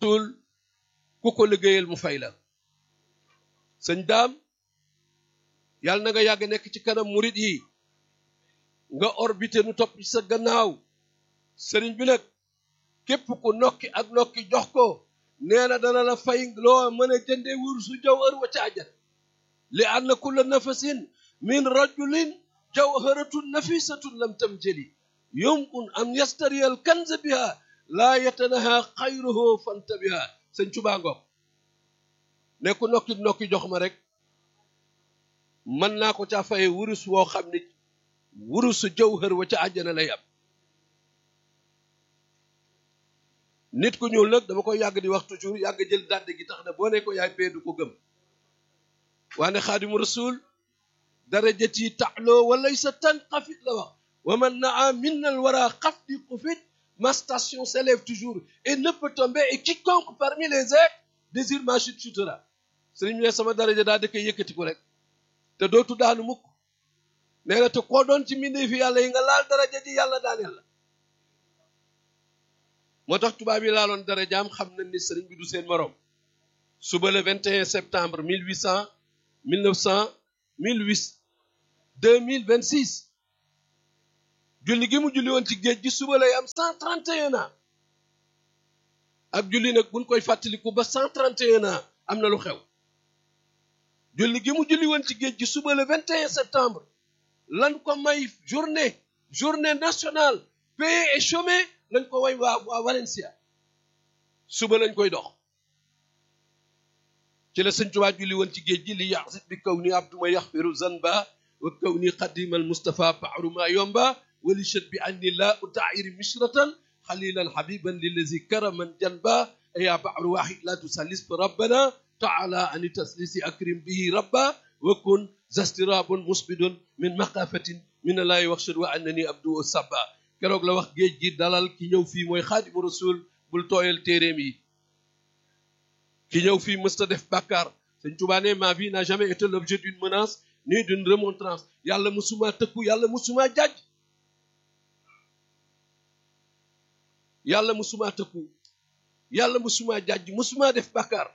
tul ku ko liggéeyal mu fay la sëñ daam yàlla na nga yàgg nekk ci kanam murit yi nga orbité nu topp ci sa gannaaw sëriñ bi nag képp ku nokki ak nokki jox ko nee na dana la fay loo mën a jënde wursu jawhar wa caajat li anna kulla nafasin min rajulin jawharatun nafisatun lam tamjali yumkun an yastariya al kanza biha laa yatanaha xayruhu fantabiha sëñ Tuubaa ngoog ne ku nokki nokki jox ma rek mën naa ko caa faye wurus woo xam ne wurusu jawhar wa ca àjjana lay am nit ku ñuul nag dama koy yàgg di wax toujours yàgg jël dàdd gi tax na boo ne ko yaay pee du ko gëm waane xaadimu rasul darajati taxloo walay sa tan xafit la wax wa man naa minnal wara xaf di xufit ma station s'élève toujours et ne peut tomber et quiconque parmi les êtres désire ma chute chutera sëriñ ne sama daraja daa dëkk yëkkati ko rek te dootu daanu mukk nee na te koo doon ci mbindee fi yàlla yi nga laal daraja ji yàlla daaneel la moo tax tubaab yi laaloon darajaam xam nañ ni sëriñ bi du seen morom suba le 21 septembre 1800 1900 1800 2026 julli gi mu julli woon ci géej gi suba lay am 131 ans ak julli nag buñ koy fàttaliku ba 131 ans am na lu xew julli gi mu julli woon ci géej gi suba le 21 septembre lan ko may journée journée nationale payé et chômé lañ ko way waa waa Valencia suba lañ koy dox ci la sëñ Tuubaa julli woon ci géej gi li yaxsit bi kaw ni abduma yaxfiru zanba wa kaw ni xadimal Mustafa baaru ma yomba wali chat bi anni la utairi mishratan xalilan habiban lillazi karaman janba ya baaru waxid la tusallis bi rabbana taala ani taslisi akrim bihi rabba wa kun zastirabun musbidun min maqafatin min allahi waxshad wa annani abdu sabba keroog la wax géej gi dalal ki ñëw fii mooy xaadimu rasul bul tooyal téeréem yi ki ñëw fii mësta def bàkkaar sëñ Tuubaa ne ma vie n'a jamais été l'objet d'une menace ni d'une remontrance yàlla musuma tëkku yàlla musuma jàjj yàlla musuma tëkku yàlla musuma jàjj musuma def bàkkaar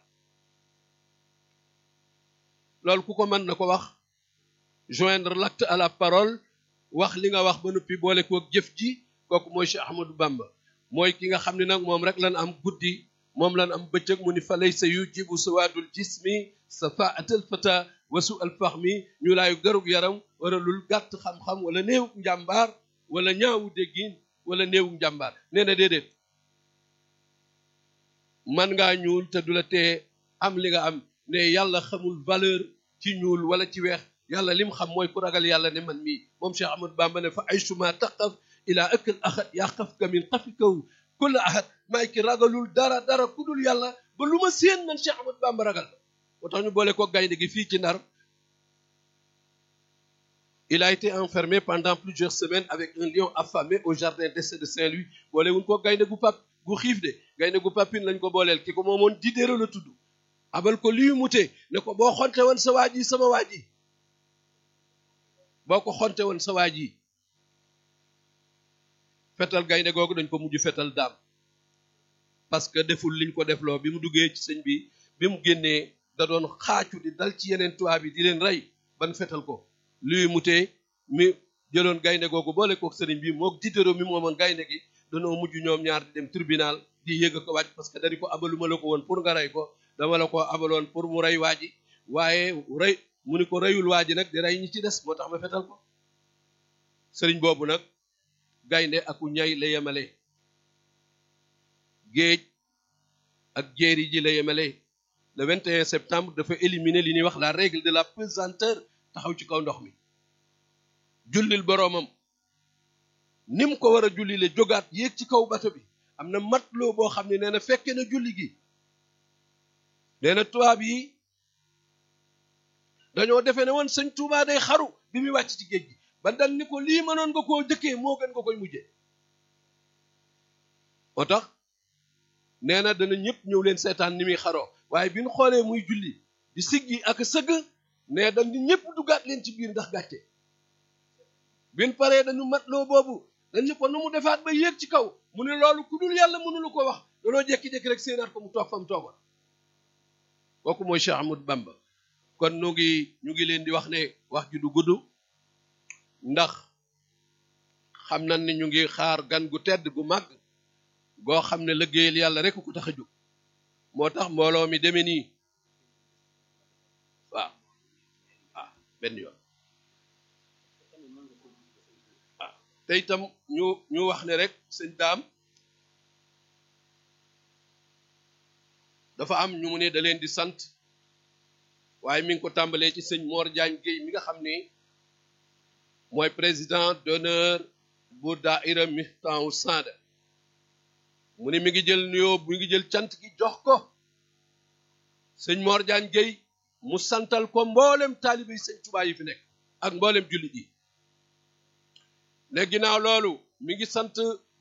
loolu ku ko mën na ko wax joindre l'acte à la parole wax li nga wax ba noppi boole koog jëf ji kooku mooy Cheikh Ahmadou Bamba mooy ki nga xam ne nag moom rek lan am guddi moom lan am bëccëg mu ni fa lay sa yu jibu sawaadul jismi safaatal fata wasu alfahmi ñu laayu garug yaram wala lul gàtt xam-xam wala néewug njàmbaar wala ñaawu déggin wala néewug njàmbaar nee na déedéet man ngaa ñuul te du la tee am li nga am ne yàlla xamul valeur ci ñuul wala ci weex yàlla lim xam mooy ku ragal yàlla ne man mii moom Cheikh Ahmadou Bamba ne fa ay suma taqaf ilaa ëkkal axat yaa xaf ka min xafi kaw kulla ahad maay ki ragalul dara dara ku dul yàlla ba lu ma séen man Cheikh Ahmadou Bamba ragal moo tax ñu boole ko gaynde gi fii ci Ndar il a été enfermé pendant plusieurs semaines avec un lion affamé au jardin d'essai de Saint-Louis boole wuñ ko gaynde gu pap gu xiif de gaynde gu papine lañ ko booleel ki ko moomoon Diderot la tudd abal ko liyu mute ne ko boo xonte woon sa waaj yi sama waaj yi boo ko xonte woon sa waaj yi fetal gaynde googu dañ ko mujj fetal daam parce que deful liñ ko defloo bi mu duggee ci sëñ bi bi mu génnee da doon xaacu di dal ci yeneen tubaab yi di leen rey ban fetal ko luy mutee mi jëloon gaynde googu boole kook sëriñ bi mook Diderot mi moomoon gaynde gi danoo mujj ñoom ñaar di dem tribunal di yëg ko wàcc parce que dañu ko abaluma la ko woon pour nga rey ko dama la ko abaloon pour mu rey waa ji waaye rey mu ni ko reyul waa ji nag di rey ñi ci des moo tax ma fetal ko sëriñ boobu nag gaynde aku ñay la yemale géej ak jéeri ji la yemale le 21 septembre dafa éliminer li ñuy wax la règle de la pesanteur taxaw ci kaw ndox mi jullil boroomam ni mu ko war a julli le jógaat yéeg ci kaw bato bi am na matloo boo xam ne nee na fekke na julli gi nee na tubaab yi dañoo defee ne woon sëñ Tuubaa day xaru bi muy wàcc ci géej gi ba dal ni ko lii mënoon nga koo jëkkee moo gën nga koy mujjee moo tax nee na dana ñëpp ñëw leen seetaan ni muy xaroo waaye bi ñu xoolee muy julli di siggi ak sëgg ne dañ di ñëpp duggaat leen ci biir ndax gàcce bin paree dañu matloo boobu dañ ni ko nu mu defaat ba yéeg ci kaw mu ne loolu ku dul yàlla mënulu ko wax danoo jékki-jékki rek séenaat ko mu toog fa mu toogoon kooku mooy Cheikh Ahmadou Bamba kon nu ngi ñu ngi leen di wax ne wax ji du gudd ndax xam nañ ne ñu ngi xaar gan gu tedd gu màgg goo xam ne liggéeyal yàlla rek ku tax a jóg moo tax mbooloo mi demee nii waaw ah benn yoon ah te itam ñu ñu wax ne rek sëñ daam dafa am ñu mu ne da leen di sant waaye mi ngi ko tàmbalee ci sëñ Mor Diagne Guèye mi nga xam ni mooy président d'honneur bu daaira Miftahu Saada mu ne mi ngi jël nuyoo mi ngi jël cant gi jox ko sëñ Mor Diagne Guèye mu santal ko mboolem taalibe yi sëñ Tuubaa yi fi nekk ak mboolem jullit yi ne ginnaaw loolu mi ngi sant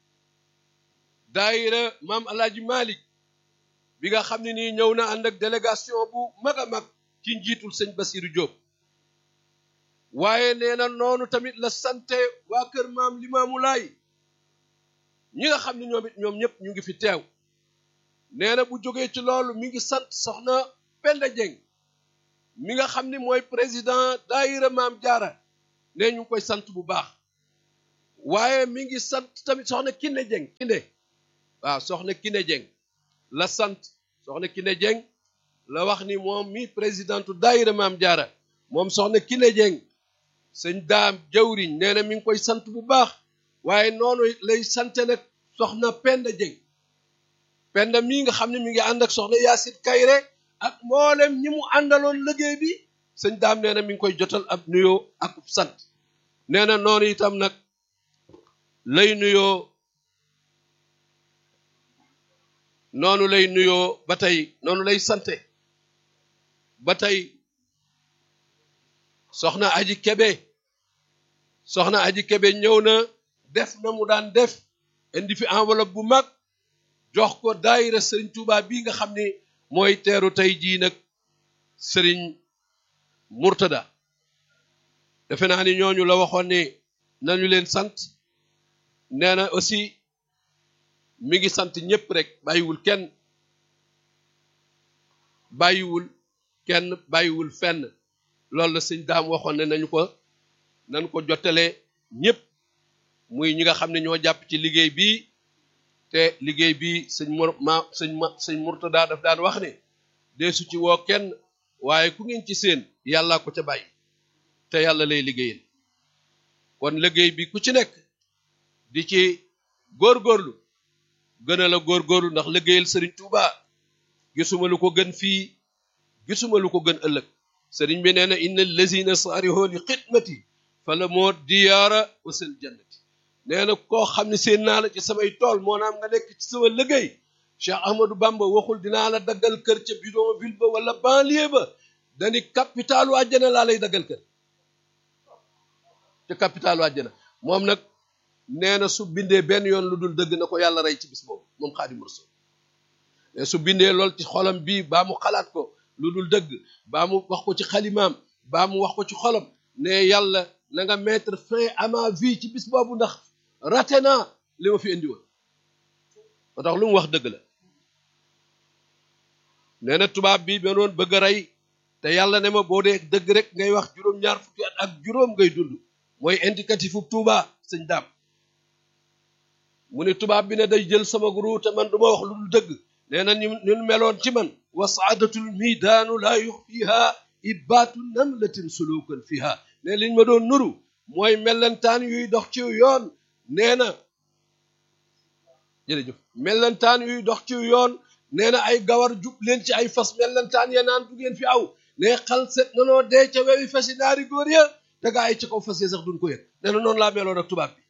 daaira maam Alaaji Malik bi nga xam ne nii ñëw na ànd ak délégation bu mag a mag ci njiitul sëñ Basiru Diop waaye nee na noonu tamit la sante waa kër maam Limaamu Laay ñi nga xam ne ñoom it ñoom ñëpp ñu ngi fi teew nee na bu jógee ci loolu mi ngi sant soxna Penda Dieng mi nga xam ni mooy président daayira maam jaara ne ñu ngi koy sant bu baax waaye mi ngi sant tamit soxna Kiné Dieng Kiné waaw soxna Kiné Dieng la sant soxna Kiné Dieng la wax ni moom mi présidentu daayira maam jaara moom soxna Kiné Dieng sëñ daam jawriñ nee na mi ngi koy sant bu baax waaye noonu lay sante nag soxna Penda Dieng Penda mii nga xam ne mi ngi ànd ak soxna Yaasin Kayre ak mboolem ñi mu àndaloon liggéey bi sëñ daam nee na mi ngi koy jotal ab nuyoo ak sant nee na noonu itam nag lay nuyoo noonu lay nuyoo ba tey noonu lay sante ba tey soxna aji kebe soxna aji kebe ñëw na def na mu daan def indi fi enveloppe bu mag jox ko daayira sëriñ Touba bii nga xam ni mooy teeru tey jii nag sëriñ Murtada defe naa ni ñooñu la waxoon ni nañu leen sant nee na aussi mi ngi sant ñëpp rek bàyyiwul kenn bàyyiwul kenn bàyyiwul fenn loolu la sëñ daam waxoon ne nañu ko nañ ko jottale ñëpp muy ñi nga xam ne ñoo jàpp ci liggéey bii te liggéey bi sëñ mor ma sëñ ma sëñ Murtada daf daan wax ne deesu ci woo kenn waaye ku ngeen ci seen yàllaa ko ca bàyyi te yàlla lay liggéeyal kon liggéey bi ku ci nekk di ci góorgóorlu gën a la góorgóorlu ndax liggéeyal sëriñ Touba gisuma lu ko gën fii gisuma lu ko gën ëllëg sëriñ bi nee na inna allazina saariho li xidmati fa la moo diyaara wa seen jannati nee na koo xam ne seen naa la ci samay tool moo naam nga nekk ci sama liggéey Cheikh Ahmadou Bamba waxul dinaa la daggal kër ca bidonville ba wala banlieue ba dani capitalu àjjana laa lay daggal kër ca capitalu àjjana moom nag nee na su bindee benn yoon lu dul dëgg na ko yàlla rey ci bis boobu moom Xaadimu Rasuul mais su bindee lool ci xolam bii baa mu xalaat ko lu dul dëgg baa mu wax ko ci xalimaam baa mu wax ko ci xolam ne yàlla na nga mettre fin à ma vie ci bis boobu ndax raté naa li ma fi indi woon ba tax lu mu wax dëgg la nee na tubaab bi ba doon bëgg a rey te yàlla ne ma boo dee dëgg rek ngay wax juróom-ñaar fukki at ak juróom ngay dund mooy indicatif fu Tuuba sëñ daam mu ne tubaab bi ne day jël sama guru te man du ma wax lu dul dëgg nee na ñun meloon ci man wa saadatul midaanu laa yuxfiha ibaatu namlatin sulukan fiha ne liñ ma doon nuru mooy mellantaan yuy dox ci yoon nee na jërëjëf mellantaan yuy dox ci yoon nee na ay gawar jub leen ci ay fas mellantaan ya naan du ngeen fi aw ne xal set nanoo dee ca wewi fasi naari góor ya te gaa yi ci kaw fas ya sax duñ ko yëg nee na noonu laa meloon ak tubaab bi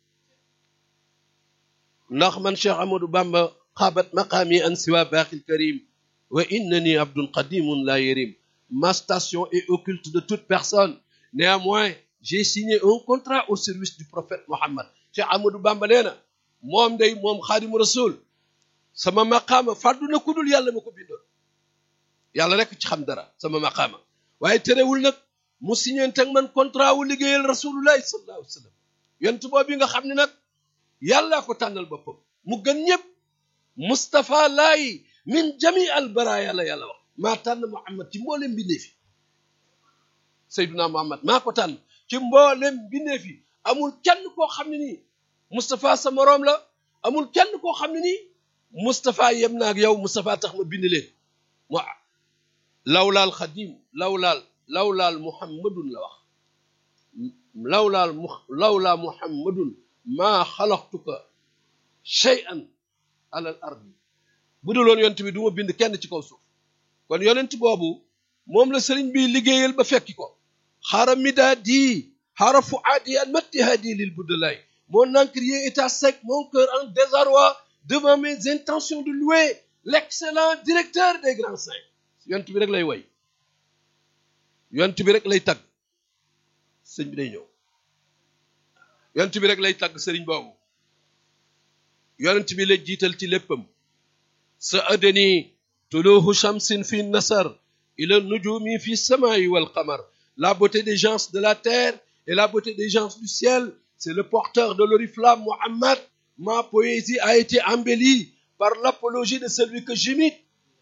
ndax man Cheikh Amadou Bamba xaabat maqaami an siwa baaxil karim wa innani abdun qadimun la yérim ma station est occulte de toute personne néanmoins j'ai signé un contrat au service du prophète Mohammed Cheikh Amadou Bamba nee na moom day moom xaadimu rasul sama maqaama fàddu na ku dul yàlla ma ko bindoon yàlla rek ci xam dara sama maqaama waaye terewul nag mu signé teg man contrat wu liggéeyal rasulullahi sallallahu alayhi wa sallam yonent boobu nga xam ne nag yàllaa ko tànnal boppam mu gën ñëpp Moustapha laay min jami al baraya la yàlla wax maa tànn Muhammad ci mboolem mbindeef yi Seyduna Muhammad maa ko tànn ci mboolem mbindeef yi amul kenn koo xam ne nii Moustapha sa moroom la amul kenn koo xam ne nii Moustapha yem na ak yow Moustapha tax ma bind leen mo lawlaal xadim lawlaal lawlaal muhammadun la wax lawlaal mu lawlaa muhammadun maa xalaqtuka shay'an alal ardi bu dul woon yonent bi du ma bind kenn ci kaw suuf kon yonent boobu moom la sëriñ bi liggéeyal ba fekki ko xaara midaadi xaara fuaadi an mattihaadi lil buddalaay mon encrier est à sec mon cœur en désarroi devant mes intentions de louer l'excellent directeur des grands saints yonent bi rek lay woy yonent bi rek lay tagg sëñ bi day ñëw yonent bi rek lay tagg sëriñ boobu yonent bi la jiital ci léppam sa adani tuluhu shamsin fi nasar ila nujumi fi samai wal qamar la beauté des gens de la terre et la beauté des gens du ciel c'est le porteur de l'oriflamme Muhammad ma poésie a été embellie par l'apologie de celui que j'imite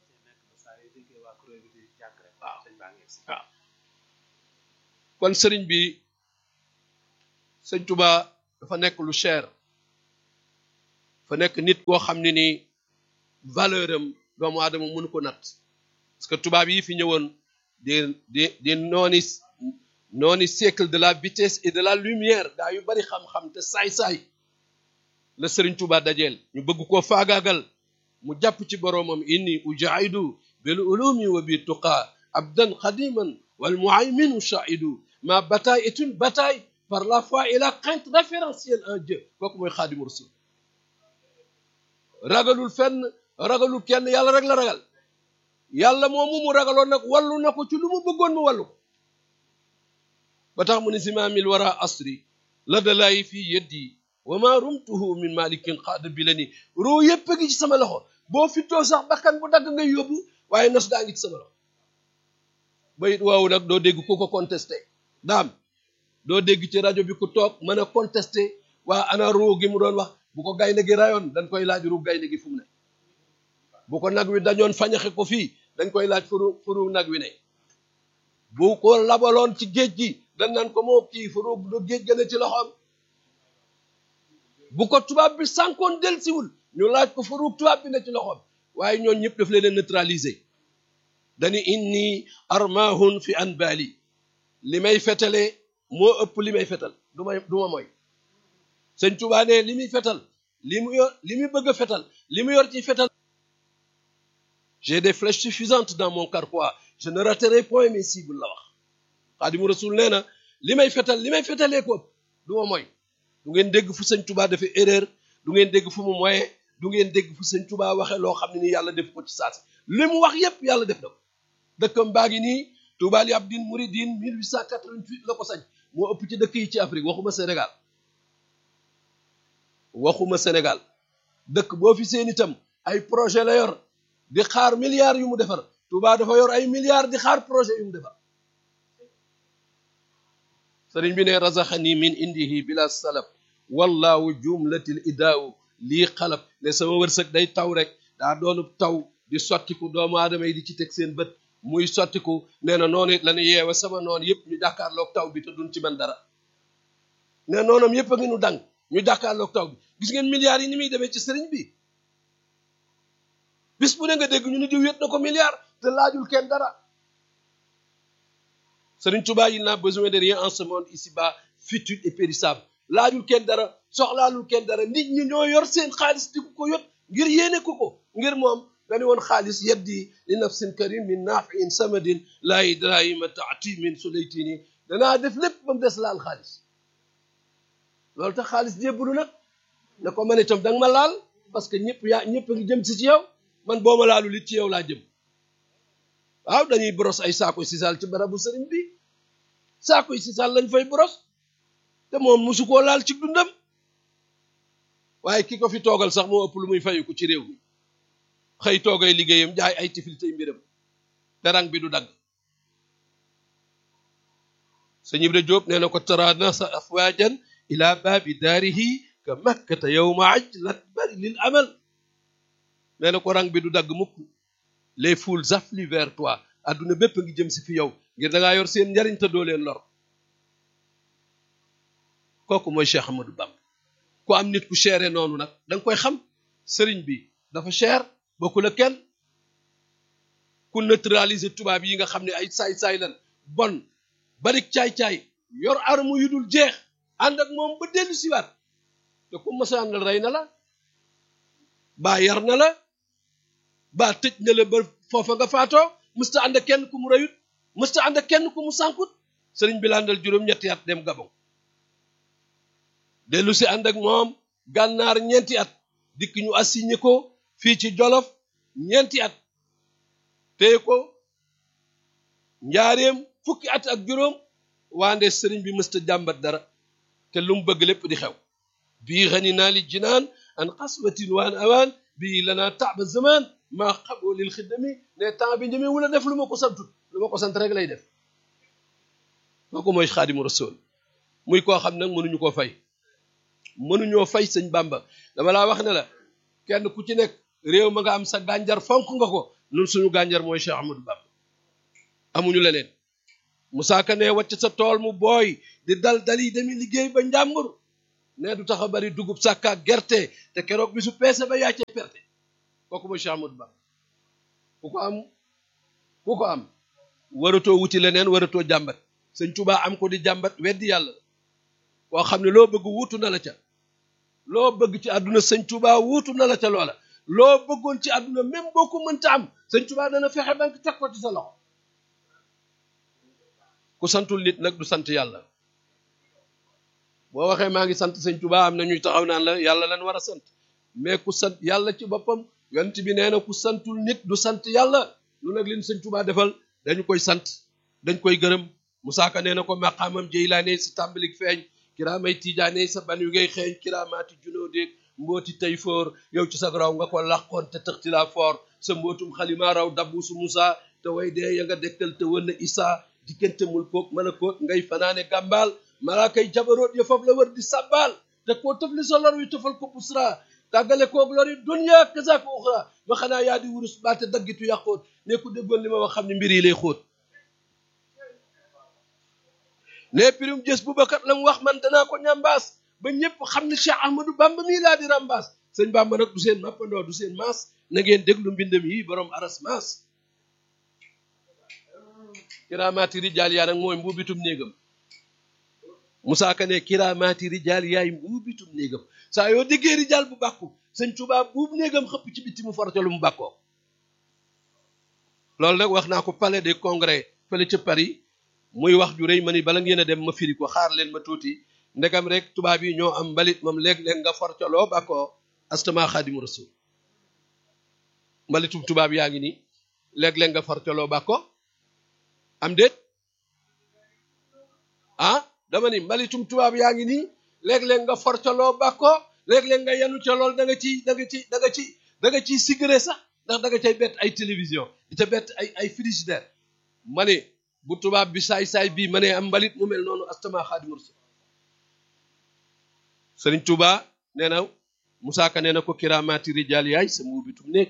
waaw kon sëriñ bi sëñ Tuba dafa nekk lu cher fa nekk nit koo xam ne ni valeur am doomu aadama mënu ko natt parce que tubaab yi fi ñëwoon di di di nooni nooni siècle de la vitesse et de la lumière gaa yu bari xam-xam te saay-saay la sëriñ Tuba dajeel ñu bëgg koo faagaagal mu jàpp ci boroomam inni ujaidu bil ulumi wa bi tuqa abdan xadiman wal muhayminu shaidu ma bataille est une bataille par la foi et la crainte référentielle en Dieu kooku mooy xaadimu rasul ragalul fenn ragalul kenn yàlla rek la ragal yàlla moomu mu ragaloon nag wallu na ko ci lu mu bëggoon mu wallu ko ba tax mu ne simaamil wara asri la dalaayi fii yeddi wa ma rumtuhu min malikin xaada bi la ni roo yépp a ngi ci sama loxo boo fittoo sax bakkan bu dagg ngay yóbbu waaye nos daa ngi ci sama loxo bayit waawu nag doo dégg ku ko contesté daam doo dégg ci rajo bi ku toog mën a contesté waa ana ruu gi mu doon wax bu ko gaynde gi rayoon dañ koy laaj ru gaynde gi fu mu ne bu ko nag wi dañoon fañaxe ko fii dañ koy laaj furu furu nag wi ne bu ko labaloon ci géej gi dañ naan ko moo kii furu du géej gën a ci loxoom bu ko tubaab bi sànkoon del siwul ñu laaj ko furu tubaab bi ne ci loxoom waaye ñoon ñëpp daf leen neutraliser dañu inni armahun fi anbali li may fetale moo ëpp li may fetal du may du ma mooy sëñ Tuubaa ne li muy fetal li mu yor li muy bëgg a fetal li mu yor ci fetal j'ai des flèches suffisantes dans mon carquois je ne raterai point mes cibles la wax Xaadimu Rasul nee na li may fetal li may fetalee ko ëpp du ma mooy du ngeen dégg fu sëñ Tuubaa dafa erreur du ngeen dégg fu mu moye du ngeen dégg fu sëñ Tuubaa waxe loo xam ne ni yàlla def ko ci saasi li mu wax yépp yàlla def na ko dëkkam baa ngi nii Touba li abdin muridin 1888 la ko sañ moo ëpp ci dëkk yi ci Afrique waxuma Sénégal waxuma Sénégal dëkk boo fi seen itam ay projet la yor di xaar milliards yu mu defar Touba dafa yor ay milliards di xaar projet yu mu defar sëriñ bi ne razaxani min indihi bila salaf wallahu jumlatil idaaw lii xalab ne sama wërsëg day taw rek daa doonub taw di sottiku doomu aadama yi di ci teg seen bët muy sottiku nee na noonu it la ñu yeewa sama noonu yëpp ñu jàkkaarloog taw bi te duñ ci mën dara ne noonam yëpp a ngi nu dang ñu jàkkaarloog taw bi gis ngeen milliards yi ni muy demee ci sëriñ bi bis bu ne nga dégg ñu ni diw yët na ko milliard te laajul kenn dara sëriñ Tuubaa il n'a besoin de rien en ce monde ici-bas futile et périssable laajul kenn dara soxlaalul kenn dara nit ñi ñoo yor seen xaalis di ko yot ngir yéene ko ko ngir moom dañu woon xaalis yeddi li nafsin karim min naafiin samadin laa idrahima taati min sulaytini danaa def lépp ba mu des laal xaalis loolu tax xaalis jébbalu nag ne ko man itam danga ma laal parce que ñëpp yaa ñëpp a ngi jëm si ci yow man boo ma laalul it ci yow laa jëm waaw dañuy boros ay saako sisal ci barabu sëriñ bi saako sisal lañ fay boros te moom musu koo laal ci dundam waaye ki ko fi toogal sax moo ëpp lu muy fayu ko ci réew mi xëy toogay liggéeyam jaay ay tifil tey mbiram te rang bi du dagg sëñ Ibra Jóob nee na ko tara nasa afwajan ila baabi daarihi ka makkata yowma ajlat bari lil amal nee na ko rang bi du dagg mukk les foules affluent vers toi adduna bépp ngi jëm si fi yow ngir da ngaa yor seen njariñ te doo leen lor kooku mooy Cheikh Ahmadou Bamba ku am nit ku chéré noonu nag da nga koy xam sëriñ bi dafa cher bokku la kenn ku neutraliser tubaab yi nga xam ne ay saay-saay lan bon barik caay-caay yor arme yu dul jeex ànd ak moom ba dellu siwaat te ku masa àndal rey na la baa yar na la baa tëj na la ba foofa nga faatoo mësta ànd ak kenn ku mu reyut mësta ànd ak kenn ku mu sànkut sëriñ bi la àndal juróom-ñetti at dem Gabon dellu si ànd ak moom gànnaar ñeenti at dikk ñu assigné ko fii ci Jolof ñeenti at téye ko njaareem fukki at ak juróom waande sëriñ bi mësta jàmbat dara te lu mu bëgg lépp di xew bii xani naa li jinaan an xaswatin waan awaan bii lanaa taaba zaman maa xaboo lil xiddami ne temps bi njëmee wula def lu ma ko santut lu ma ko sant rek lay def kooku mooy xaadimu rasul muy koo xam nag mënuñu koo fay mënuñoo fay sëñ bàmba dama laa wax ne la kenn ku ci nekk réew ma nga am sa gànjar fonk nga ko nun suñu gànjar mooy Cheikh Ahmadou Bamba amuñu leneen Musaa Ka ne wàcc sa tool mu booy di dal dali demi liggéey ba njàmbur ne du tax a bari dugub sàkka gerte te keroog bi su peese ba yàcce perte kooku mooy Cheikh Ahmadou Bamba ku ko am ku ko am waratoo wuti leneen waratoo jàmbat sëñ Tuubaa am ko di jàmbat weddi yàlla koo xam ne loo bëgg wuutu na la ca loo bëgg ci àdduna sëñ Tuubaa wuutu na la ca loola loo bëggoon ci àdduna même boo ko mënta am sëñ Tuubaa dana fexe ba nga teg ko ci sa loxo ku santul nit nag du sant yàlla boo waxee maa ngi sant sëñ Tuubaa am na ñuy taxaw naan la yàlla lan war a sant mais ku sant yàlla ci boppam yonent bi nee na ku santul nit du sant yàlla lu nag leen sëñ Tuubaa defal dañu koy sant dañ koy gërëm Musaa Ka nee na ko maqaamam Jeylaane si tàmbalik feeñ kiraamay tiijaane sa ban yu ngay xeeñ kiraamaati junoo déeg mbooti tey foor yow ci sa raw nga ko làqoon te tëxti laa foor sa mbootum xalima raw dabbusu Musaa te way dee ya nga dekkal te wën na Isaa diggante mul koog mën a koog ngay fanaane gàmbaal malaakay jabaroot ya foofu la wër di sàbbaal te koo tëfli sa lor wi tofal ko busra tàggale koog lor yi dunya kazaaka uxra ma xanaa yaa di wurus baate daggitu yàqoot ne ku déggoon li ma wax xam ne mbir yi lay xóot ne pirim jës bu bakat la mu wax man danaa ko ñambaas ba ñëpp xam ne Cheikh Ahmadou Bamba mii laa di rambaas sëñ Bamba nag du seen mappandoo du seen maas na ngeen déglu mbindam yi borom aras maas kiraamaati rijaal yaa nag mooy mbuubitum néegam Musaa Ka ne kiraamaati rijaal yaay mbuubitum néegam saa yoo déggee rijaal bu bàkku sëñ Tuubaa buub néegam xëpp ci bitti mu forte lu mu bàkkoo loolu nag wax naa ko palais des congrès fële ca Paris muy wax ju rëy ma ni bala ngeen a dem ma firi ko xaar leen ma tuuti ndegam rek tubaab yi ñoo am mbalit moom léeg-léeg nga forcoloo bàkkoo astama xaadimu rasul mbalitum tubaab yaa ngi nii léeg-léeg nga forcoloo bàkkoo am déet ah dama ni mbalitum tubaab yaa ngi nii léeg-léeg nga forcoloo bàkkoo léeg-léeg nga yenu ca lool da nga ci da nga ci da nga ci da nga ciy sigré sax ndax da nga cay bett ay télévision di ca bett ay ay frigidaire ma ne bu tubaab bi saay-saay bii ma ne am mbalit mu mel noonu astama xaadimu rasul sëriñ Tuuba nee na Musaa Ka nee na ko kiraamaati rijaal yaay sa mbuubitum nekk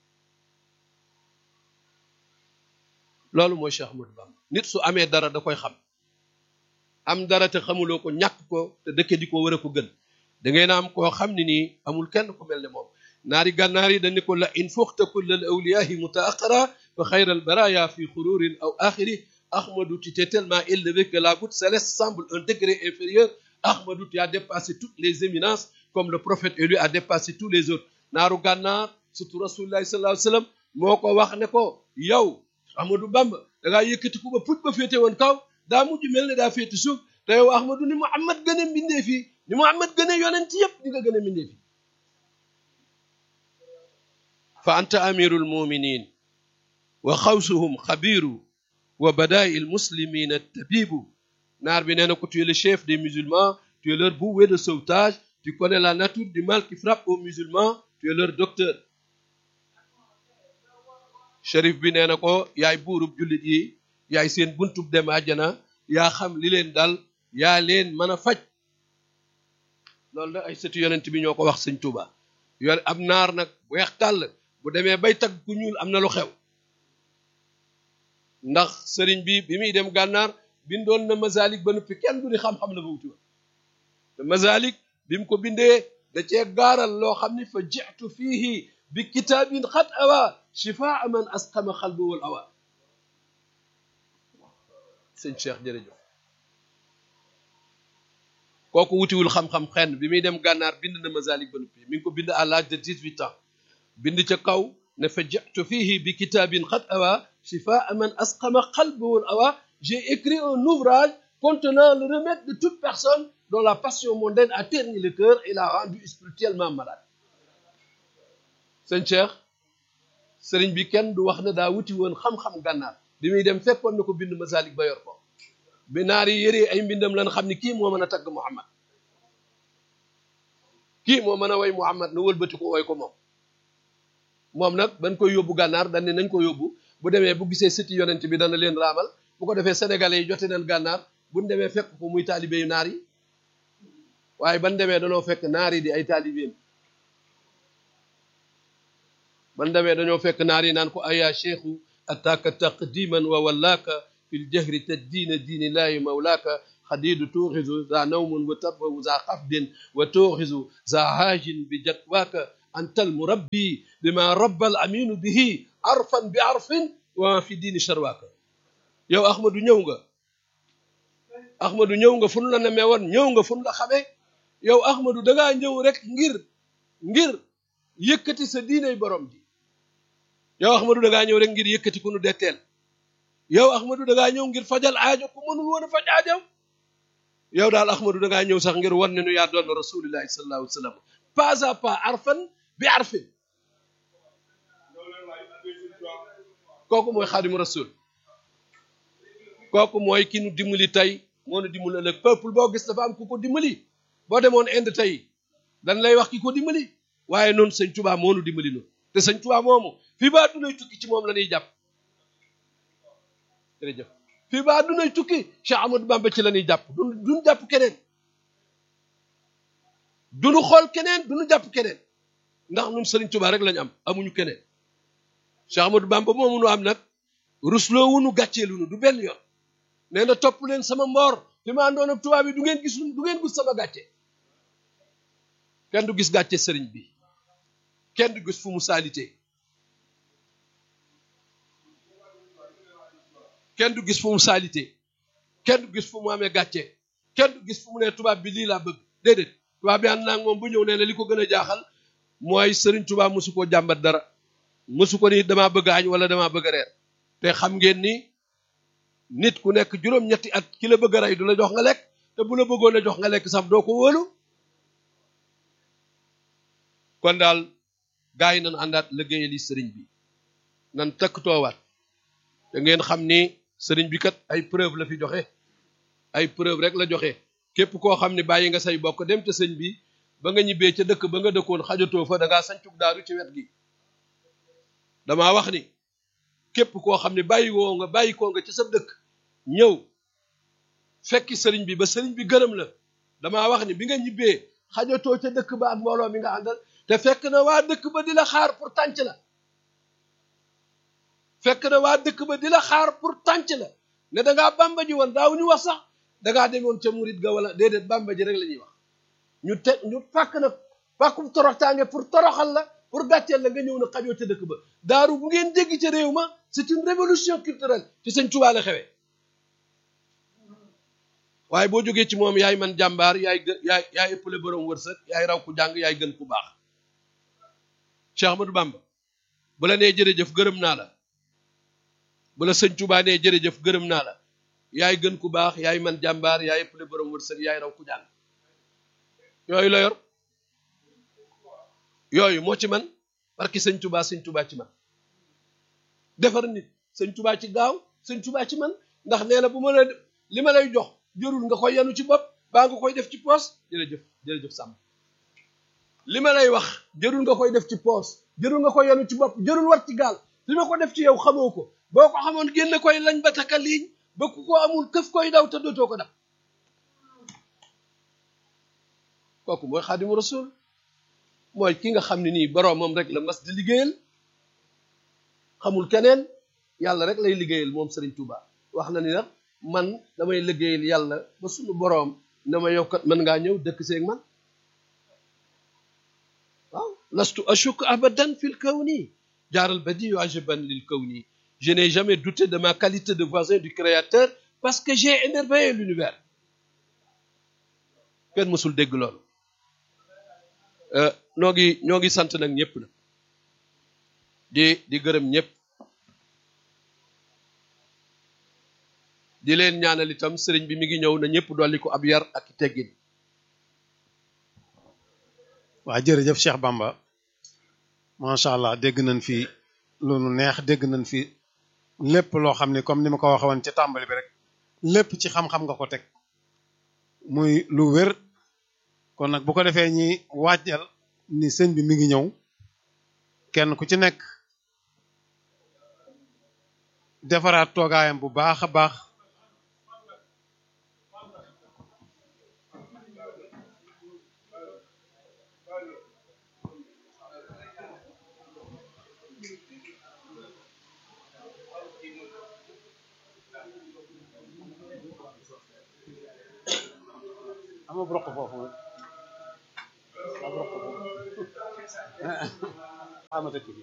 loolu mooy Cheikh Ahmadou Bamba nit su amee dara da koy xam am dara te xamuloo ko ñàkk ko te dëkke di ko war a ko gën da ngay na am koo xam ne nii amul kenn ku mel ne moom naari gànnaar yi dañu ko la in fuxta kulla al awliyaahi mutaaqara fa xayra al baraya fi xururin aw axiri Ahmadou tu t'es tellement élevé que la goutte céleste semble un degré inférieur Ahmadou tu as dépassé toutes les éminences comme le prophète élu a dépassé tous les autres naaru gànnaar surtout rasulullahi sallallahu alayhi wa sallam moo ko wax ne ko yow Ahmadou Bamba da ngaa yëkkati ku ba put ba féete woon kaw daa mujj mel ne daa féete suuf te yow Ahmadou ni Muhammad gën a mbindee fii ni Muhammad gën a yonent yëpp di nga gën a mbindee fii fa anta amirul muminin wa xawsuhum xabiru wa badaa'i il muslimina tabibu naar bi nee na ko tu es le chef des musulmans tu es leur bouée de sauvetage tu connais la nature du mal qui frappe aux musulmans tu es leur docteur shérif bi nee na ko yaay buurub jullit yi yaay seen buntub dem àjjana yaa xam li leen dal yaa leen mën a faj loolu nag ay sëtu yonent bi ñoo ko wax sëñ Tuuba yor ab naar nag weex tàll demee bay tagg ku ñuul am na lu xew ndax sëriñ bi bi muy dem gànnaar bindoon na mazalik ba noppi kenn du ni xam-xam la ba wuti woon te mazalik bi mu ko bindee da cee gaaral loo xam ni fa jitu fiihi bi kitaabin xat awa shifaa man asqama xalbu wal awa sëñ Cheikh jërëjëf kooku wutiwul xam-xam xenn bi muy dem gànnaar bind na mazalik ba noppi mi ngi ko bind à l'âge de dix-huit ans bind ca kaw ne fa jitu fiihi bi kitaabin xat awa shifaa man asqama xalbu wal awa j'ai écrit un ouvrage contenant le remède de toute personne dont la passion mondaine a terni le cœur et l'a rendu spirituellement malade sëñ Cheikh sëriñ bi kenn du wax ne daa wuti woon xam-xam gànnaar bi muy dem fekkoon na ko bind masalik ba yor ko bi naar yi yëree ay mbindam lan xam ni kii moo mën a tagg Muhammad kii moo mën a way Muhammad na wëlbati ko woy ko moom moom nag ban koy yóbbu gànnaar dañ ne nañ ko yóbbu bu demee bu gisee siti yonent bi dana leen raamal bu ko defee sénégalais yi jote nañ gànnaar buñ demee fekk ko muy taalibe yu naar yi waaye ban demee danoo fekk naar yi di ay taalibeem ban demee dañoo fekk naar yi naan ko aya cheikhu ataaka taqdiman wa wallaaka fi ljahri taddiina diini laahi mawlaaka xadiidu tuuxisu za nawmun wa tarbahu za xafdin wa tuuxisu za haajin bi jatwaaka anta almurabbi bima rabba al aminu bihi arfan bi arfin wa fi diini sharwaaka yow ahmadu ñëw nga ahmadu ñëw nga fun la nemee woon ñëw nga fun la xamee yow ahmadu dangaa ñëw rek ngir ngir yëkkati sa diiney borom ji yow ahmadu dangaa ñëw rek ngir yëkkati ku nu detteel yow ahmadu dangaa ñëw ngir fajal aajo ku mënul woon a faj aajow yow daal ahmadu dangaa ñëw sax ngir wan ne nu yaa doon rasulillahi sallallahu alayhi wa sallam pas à pas arfan bi arfin kooku mooy xaadimu rasul kooku mooy ki nu dimbali tey moo nu dimbali ëllëg peuple boo gis dafa am ku ko dimbali boo demoon Inde tey dañ lay wax ki ko dimbali waaye noonu sëñ Tuubaa moo nu dimbali noonu te sëñ Tuubaa moomu fii ba dunay tukki ci moom la ñuy jàpp jërëjëf fii ba dunay tukki Cheikh Amadou Bamba ci la ñuy jàpp du duñu jàpp keneen duñu xool keneen duñu jàpp keneen ndax ñun sëriñ Tuubaa rek lañu am amuñu keneen Cheikh Amadou Bamba moomu nu am nag rusloo wunu gàcceelunu du benn yoon nee na topp leen sama mboor fi ma àndoon ak tubaab bi du ngeen gis du ngeen gis sama gàcce kenn du gis gàcce sëriñ bi kenn du gis fu mu salité kenn du gis fu mu salité kenn du gis fu mu amee gàcce kenn du gis fu mu ne tubaab bi lii laa bëgg déedéet tubaab bi ànd naa moom bu ñëw nee na li ko gën a jaaxal mooy sëriñ tubaab mosu koo jàmbat dara mosu ko ni damaa bëgg añ wala damaa bëgg reer te xam ngeen ni nit ku nekk juróom-ñetti at ki la bëgg a rey du la jox nga lekk te bu la bëggoon a jox nga lekk sax doo ko wóolu kon daal gars yi nan àndaat liggéeyali sëriñ bi nan takk toowaat te ngeen xam ni sëriñ bi kat ay preuve la fi joxe ay preuve rek la joxe képp koo xam ne bàyyi nga say bokk dem te sëñ bi ba nga ñibbee ca dëkk ba nga dëkkoon xajatoo fa da ngaa sancug daaru ci wet gi damaa wax ni képp koo xam ne bàyyi woo nga bàyyi koo nga ci sa dëkk ñëw fekki sëriñ bi ba sëriñ bi gërëm la damaa wax ni bi nga ñibbee xajatoo ca dëkk ba ak mbooloo mi nga àndal te fekk na waa dëkk ba di la xaar pour tànc la fekk na waa dëkk ba di la xaar pour tànc la ne da ngaa bàmba ji woon daaw ñu wax sax da ngaa demoon ca murit ga wala déedéet bàmba ji rek la ñuy wax ñu te ñu fàkk na fàkkum toroxtaange pour toroxal la pour gàcceel la nga ñëw na xajoo ca dëkk ba daaru bu ngeen jéggi ca réew ma c'est une révolution culturelle ci sëñ Tuubaa la xewee waaye boo jógee ci moom yaay man jàmbaar yaay gë yaay yaay ëppale borom wërsëg yaay raw ku jàng yaay gën ku baax Cheikh Ahmadou Bamba bu la nee jërëjëf gërëm naa la bu la sëñ Tuubaa nee jërëjëf gërëm naa la yaay gën ku baax yaay man jàmbaar yaay ëppale borom wërsëg yaay raw ku jàng yooyu la yor yooyu moo ci man barki sëñ Tuubaa sëñ Tuubaa ci man defar nit sëñ Tuubaa ci gaaw sëñ Tuubaa ci man ndax nee na bu ma la li ma lay jox jërul nga koy yanu ci bopp baa nga koy def ci poos jërëjëf jërëjëf sàmm li ma lay wax jërul nga koy def ci poos jërul nga koy yanu ci bopp jërul war ci gaal li ma ko def ci yow xamoo ko boo ko xamoon génne koy lañ ba taka liiñ ba ku ko amul këf koy daw te dootoo ko def kooku mooy xaadimu rasul mooy ki nga xam ne nii boroomam rek la mas di liggéeyal xamul keneen yàlla rek lay liggéeyal moom Serigne Touba wax na ni nag man damay liggéeyal yàlla ba suñu boroom ne ma yow kat mën ngaa ñëw dëkk seeg man waaw lastu ashuk abadan fil kawni jaaral badiyu ajaban lil kawni je n'ai jamais douté de ma qualité de voisin du créateur parce que j'ai émerveillé l'univers kenn mësul dégg loolu ñoo ngi ñoo ngi sant nag ñëpp nag di di gërëm ñëpp di leen ñaanal itam sëriñ bi mi ngi ñëw na ñëpp dolli ko ab yar ak teggin waa jërëjëf Cheikh Bamba macha allah dégg nañ fi lu nu neex dégg nañ fi lépp loo xam ni comme ni ma ko waxee woon ci tàmbali bi rek lépp ci xam-xam nga ko teg muy lu wér kon nag bu ko defee ñi waajal ni sëñ bi mi ngi ñëw kenn ku ci nekk defaraat toogaayam bu baax a baax ama broq foofu nag ama broq foofu ama dëkk bi